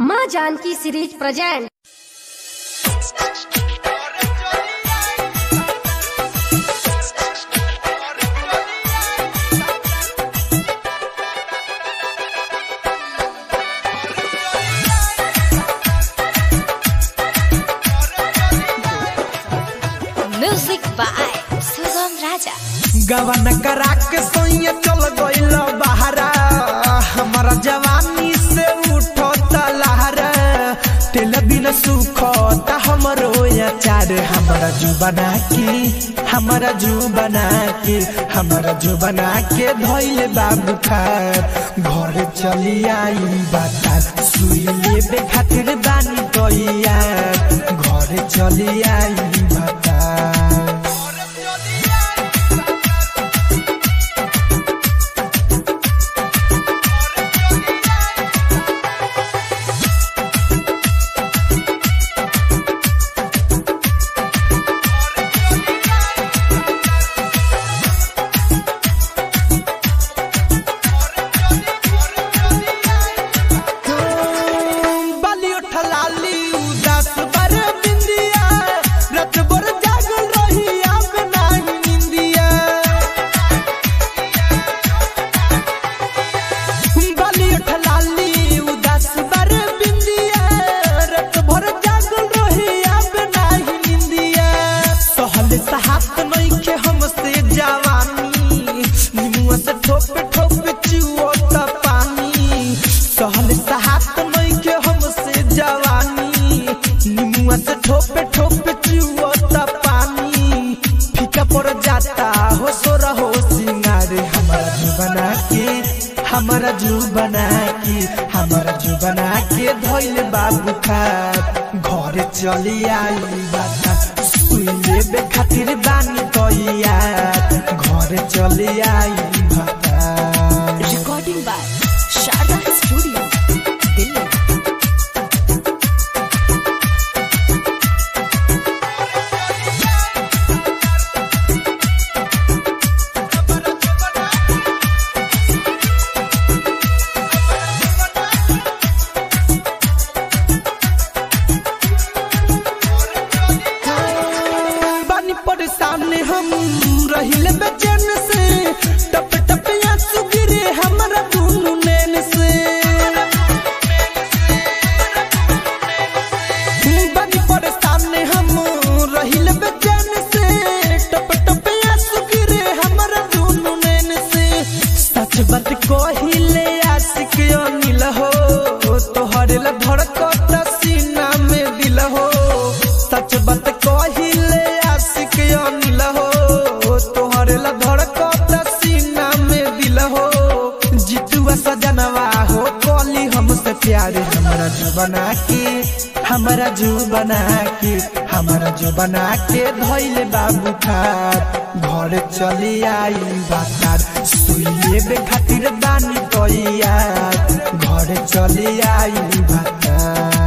माँ Janaki series present music by Sugam राजा गवन करा के सोइया चल गइल बहरा हमारा जवानी से उठो तलहरा तेल बिन सुखो ता हमरो अचार हमारा जू बना के हमारा जू बना के हमारा जू बना के धइले बाबू खार घर चली आई बाता सुई लेबे खातिर बानी तैया घर चली आई बाता बाली उठलाली उदास बर बिंदिया रत बर जागल रही अब नाही निंदिया बाली उठलाली उदास बर बिंदिया रत भर जागल रही अब नाही निंदिया सहल सहात नइखे हमसे जवानी निमुआ से ठोप ठोप चुओ त पानी सहल सहात नइखे हमसे जवानी निमुआ से ठोप ठोप चुओ त पानी फीका पड़ जाता हो सो रहो सिंगार हमारा जू बना के हमारा जू बना के हमारा जू बना के धइल बाबू खार घर चली आई बाता सुई लेबे खातिर बानी तैया घर चली आई बाता recording by Sharda studio Delhi बानी परेशान हम रहिले बेचैन से टप टप आंसू गिरे हमरा दुनु नैन से बानी परेशान हम रहिले बेचैन से टप टप आंसू गिरे हमरा दुनु नैन से सच बात कहिले आशिक अनिल हो तोहरे ला धड़कत सीना में दिल हो सच बात कहिले आशिक अनिल हो तोहरे ला धड़कत सीना में दिल हो जितुआ सजनवा हो कली हमसे प्यार हमारा जो बना के हमारा जो बना के हमारा जो बना के धइले बाबू खार घर चली आई बातार सुई लेबे खातिर बानी तैयार घर चली आई बातार